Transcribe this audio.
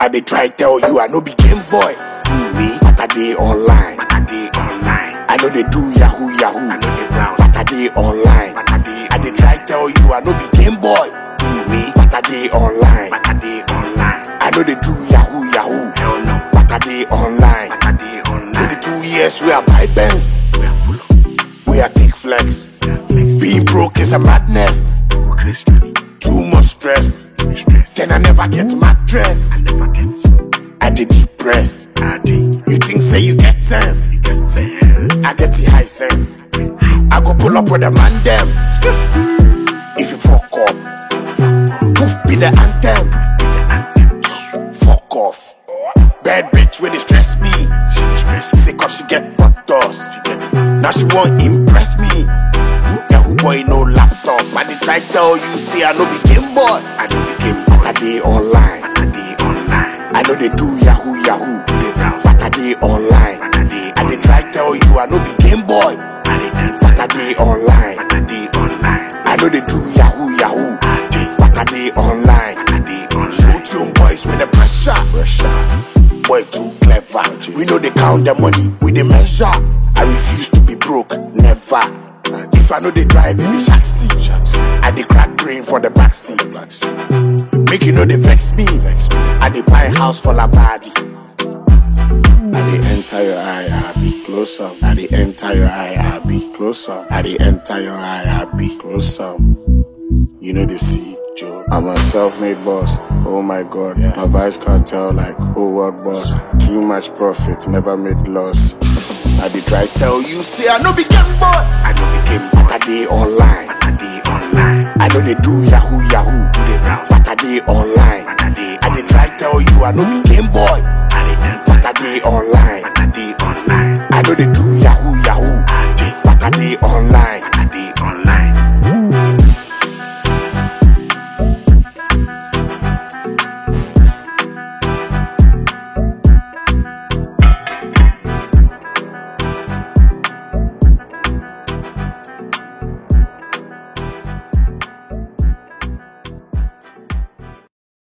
I dey try tell you I no be game boy. Me, but I dey online. But I dey online. I know they do yahoo yahoo. I know they brown. But I dey online. But I dey. I dey try tell you I no be game boy. Me, but I dey online. But I dey online. I know they do yahoo yahoo. Hell no. But I dey online. But I dey online. 22 years we are buy Benz. We are pull up. We are take flex. Being broke is a madness. Too much stress. Then I never get mattress. I did depress. You think say you get sense? I get the high sense. I go pull up with a man them. If you fuck up, poof be the anthem. Fuck off. Bad bitch when they stress me. She dey stress me. Say cause she get butt dust. Now she won't impress me. Yahoo boy no laptop. I dey try tell you say I no be game boy. I no be game boy. But I dey online. But I dey online. I know they do yahoo yahoo. But I dey online. But I dey. I dey try tell you I no be game boy. But I dey online. But I dey online. I know they do yahoo yahoo. But I dey online. But I dey online. Slow tune boys with the pressure. Pressure. Boy too clever. We know they count the money. We dey measure. I refuse to be broke. Never. If I know they drive in the shack seat, I dey crack brain for the back seat. Make you know they vex me. I dey buy house for la body. I dey enter your eye, I be closer. I dey enter your eye, I be closer. I dey enter your eye, I be closer. You know the see, Joe. I'm a self-made boss. Oh my God, my vice can't tell like whole world boss. Too much profit, never made loss. I dey try tell you, say I no be game boy. I no be game boy. But I dey online. But I dey online. I know they do yahoo yahoo. Do they browse? But I dey online. But I dey. I dey try tell you I no be game boy. I dey. But I dey online. But I dey online. I know they do yahoo